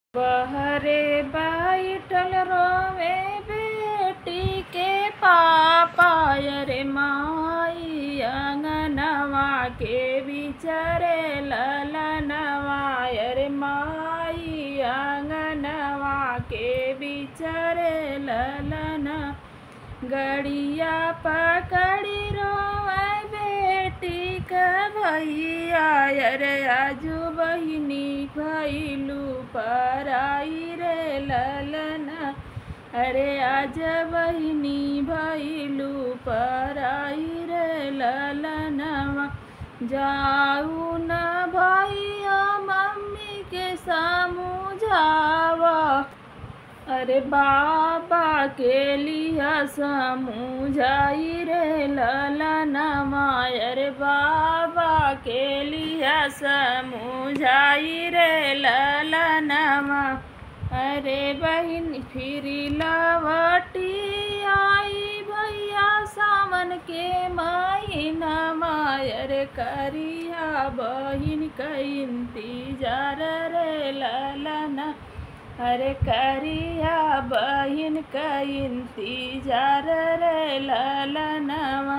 बहरे बैठल रोवे बेटी के पापा रे माई अंगनवा के बिचरे ललनवा रे माई अंगनवा के बिचरे ललन गड़िया पकड़ी रोवे बेटी क भैया रे आजू बहिनी भैलू पराई रे ललना अरे आज बहिनी भैलू पराई रे ललनवा जाऊ न भैया मम्मी के समझावा अरे बाबा के लिया समझाई रे ललनवा अरे बाबा के लिया समझाई रे ललनवा अरे बहन फिर लवटी आई भैया सावन के महीना अरे करिया बहिन का इंतजार रे ललना अरे करिया बहिन का इंतजार रे ललनवा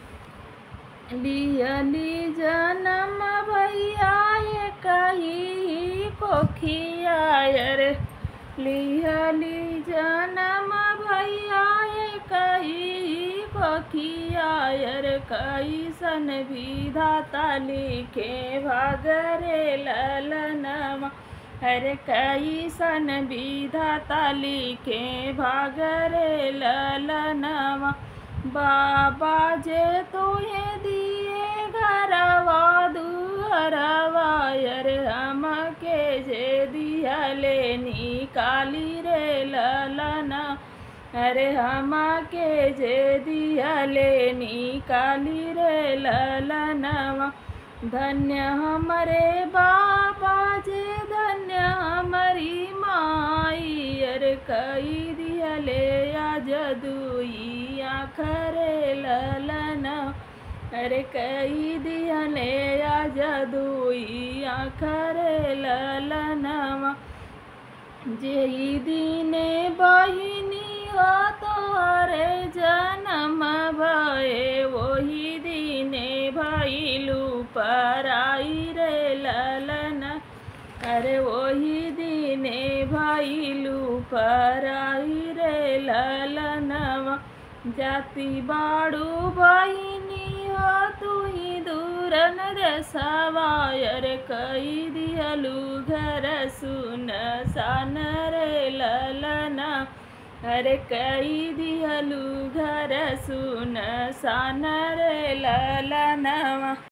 लियली जनम भैया ये कही कोखिया रे लियली जनम भैया ये कही कोखिया रे कैसन विधाता लिखे भागरे ललनवा हरे कैसन विधाता लिखे भागरे ललनवा बाबा जे तुहे दिए घरवा दुहरवा अरे हम के जे दिया ले निकाली रे ललना अरे हम के जे दिया ले निकाली रे ललनवा धन्य हमरे बाबा जे धन्य हमारी माई अरे कई दिया ले आज दुई आखरे ललना अरे कई दिया ले आज दुई आखरे ललनवा जेई दिने बहिनी हो तोहरे जन्म भये वही दिने भैलू पराई रे ललना अरे वही दिने भैलू पराई रे ललनवा जाति बाड़ू बहिनी हो तू ही दूरन रसवायर कई दियलू घर सुन सान रे ललना अरे कई दियलू घर सुन सान रे ललनवा